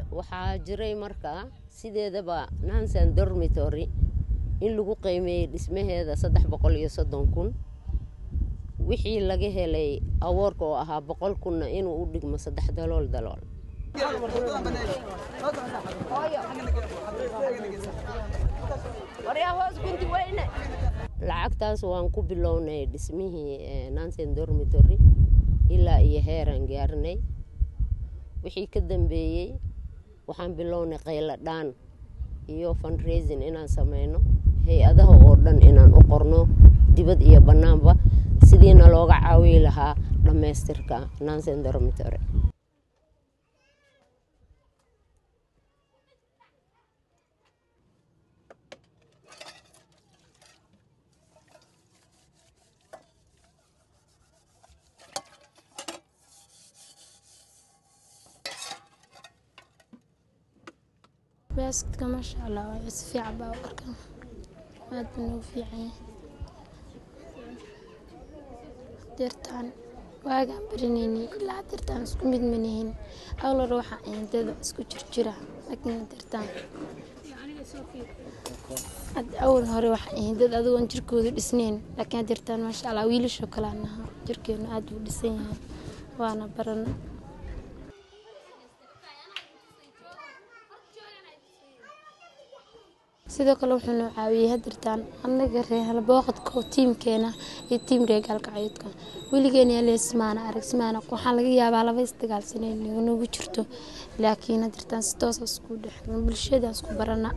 waxaa jiray markaa sideedaba nansan dormitory in lagu qiimeeyey dhismaheeda saddex boqol iyo soddon kun wixii laga helay awoorka oo ahaa boqol kunna inuu u dhigmo saddex dalool dalool lacagtaas waan ku bilownay dhismihii nansen dormitory ilaa iyo heeraan gaarnay wixii ka dambeeyey waxaan bilownay qaylo dhaan iyo fundraising inaan sameyno hay-adaha oo dhan inaan u qorno dibad iyo bannaanba sidiina looga caawiyi lahaa dhammaystirka nansen dormitory baaskadka maasha allah waa si fiican baa u arkaa aad buu noogu fiican yahay deertaan waagaan barinaynay ilaa deertaan isku mid manihin awlar waxaa ahayn dada isku jirjira laakiin deertaan awal hore waxaa ahayn dad adigoon jirkooda dhisnayn laakiin deertaan maasha allah wiilashoo kale aan nahaa jirkeenu aad buu dhisan yahay waana barana sidoo kale wuxuu noo caawiyey hadirtaan annaga reehal booqadka oo tiimkeena iyo tiim reegaalkacayoodka weligeena yaleesmaana arag smaana waxaan laga yaabaa laba isdagaalsanay nagu jirto laakiin hadirtaan si toosa isku dhex bulshada isku barana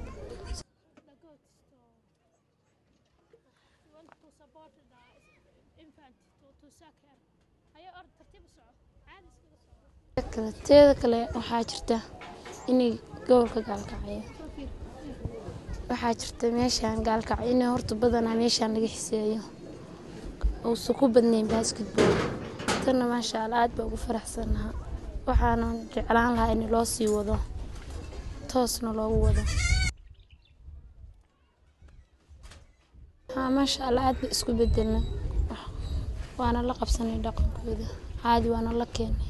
teeda kale waxaa jirta inay gobolka gaalkacayo waxaa jirta meeshaan gaalkaco in horta badanaa meeshaan laga xiseeyo uusan ku badnayn basketball tanna maasha allah aad baa ugu faraxsanaha waxaana jeclaan lahaa in loo sii wado toosna loogu wado maasha allah aad ba isku bedelna waana la qabsanay dhaqankooda caadi waana la keenay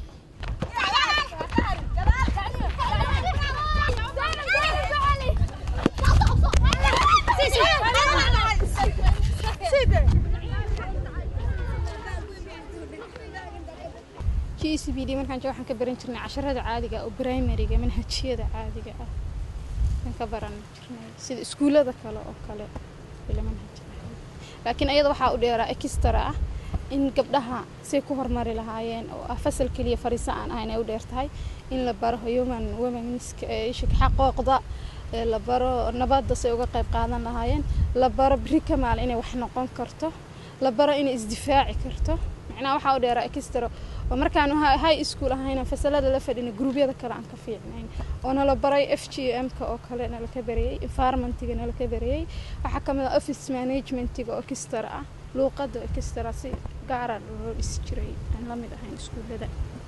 g c b d markaan jooga waxaan ka baran jirnay casharada caadiga oo primariga manhajiyada caadiga ah aan ka baran jirnay sida iskuullada kale oo kale ila manhaj laakiin ayada waxaa u dheeraa extra ah in gabdhaha say ku hormari lahaayeen oo ah fasal keliya fariiso aan ahayn ay u dheer tahay in la baro human womenska xaqooqda la baro nabadda say uga qayb qaadan lahaayeen la baro beri kamaal inay wax noqon karto la baro inay isdifaaci karto macnaha waxaa u dheeraa extra oo markaan high school ahayna fasalada la fadhina gruubyada kale aan ka fiicnayn oo nala baray f g m-ka oo kale nala ka barayey environmentiga nala ka barayey waxaa ka mid ah office managementiga oo extra ah luuqadda oo extra si gaara loo dhisi jiray aan la mid ahayn iskuullada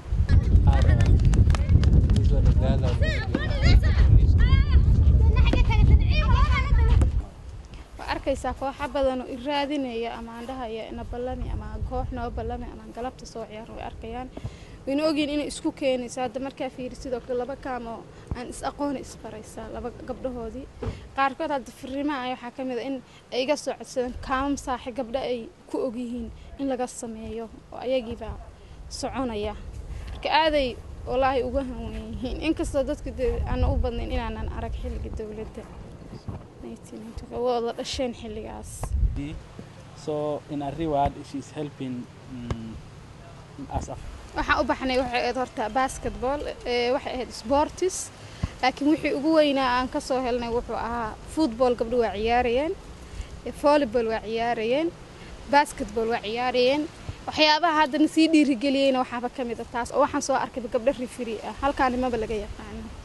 waa arkaysaa kooxa badan oo iraadinaya ama aan dhahaya na ballami ama koox noo ballami ama galabta soo ciyaar way arkayaan wayna ogyihin inay isku keenayso hadda markaa fiiri sidoo kale laba kaamoo aan is aqoona isbaraysaa laba gabdhahoodii qaarkood hadda firimaha ay waxaa ka mid a in ay iga soo codsadeen kaamam saaxi gabdha ay ku ogyihiin in laga sameeyo oo ayagiibaa soconaya marka aaday walaahi uga hanwen yihiin inkastoo dadka dee aana u badnayn inaanan arag xilliga dowladda wada dhasheen xilligaas So in a reward, she's helping um, us. waxaan u baxnay waxay ahayd horta basketball waxay ahayd sportis laakiin wixii ugu weynaa aan ka soo helnay wuxuu ahaa football gabdho waa ciyaarayeen volleyball waa ciyaarayeen basketball waa ciyaarayeen waxyaabaha haddana sii dhiirigeliyeyna waxaaba ka mid a taas oo waxaan soo arkayba gabdho rifiri ah halkaanimaba laga yaqaano